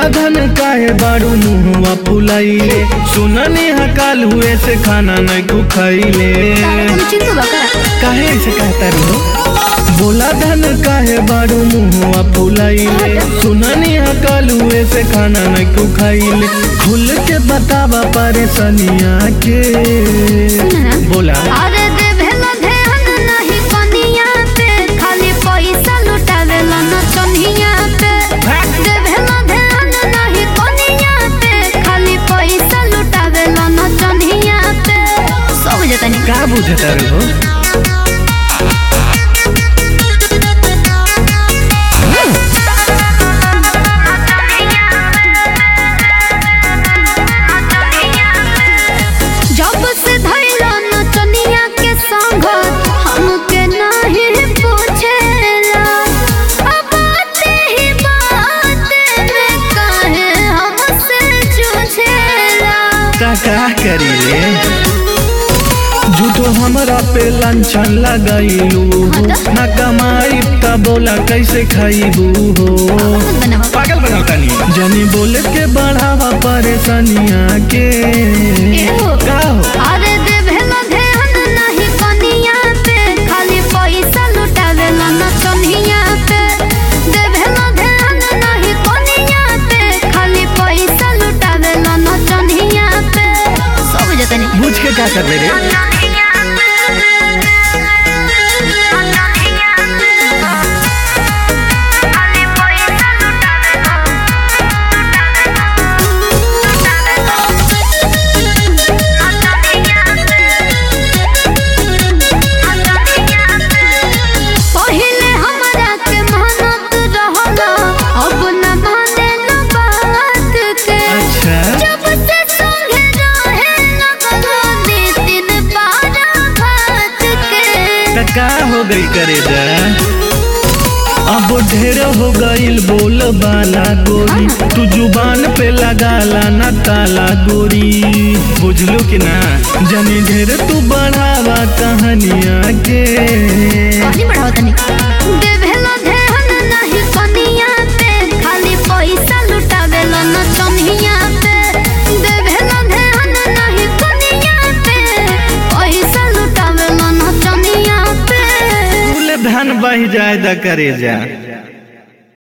धन काहे बारू मुहवा फुलाइले सुननी हकाल हुए से खाना नहीं को खाइले चिंतु बका काहे ऐसे कहता रहो बोला धन काहे बारू मुहवा फुलाइले सुननी हकाल हुए से खाना नहीं को खाइले खुल के बतावा परेशानिया के बोला अरे देवेला ध्यान नहीं कनिया पे खाली पैसा लुटावेला न चनिया पे देवेला ध्यान नहीं कनिया पे खाली पैसा लुटावेला न चनिया पे सब जतनी का बुझता रहो जब से धैला न चनिया के संग हमके नहीं पूछेला अब बाते ही बाते में काहे हमसे जूझेला का का करी रे झूठो हमरा पे लांछन लगाइलू हो ना कमाई त बोला कैसे खाइबू हो बनवा पागल बनाता नहीं जनी बोले के बढ़ावा परेशानिया के एहो। का हो अरे देवेला ध्यान नहीं कनिया पे खाली पैसा लुटावेला न चनिया पे देवेला ध्यान नहीं कनिया पे खाली पैसा लुटावेला न चनिया पे सब जतनी बुझ के का कर रे पहिले हमरा के मेहनत रहला अब न माने न बात के अच्छा जब से संगे रहे लगलो नितिन पारा भात के त का हो गई करे जा अब ढेर हो गईल बोल बाला गोरी तू जुबान पे लगाला ना ताला गोरी बुझलो कि ना जनी ढेर तू बढ़ावा कहानिया के कहानी बढ़ाओ तनी देवेला ध्यान नहीं कनिया पे खाली पैसा लुटावेला न चनिया पे देवेला ध्यान नहीं कनिया पे पैसा लुटावेला न चनिया पे फूल धन बह जाए द करे जा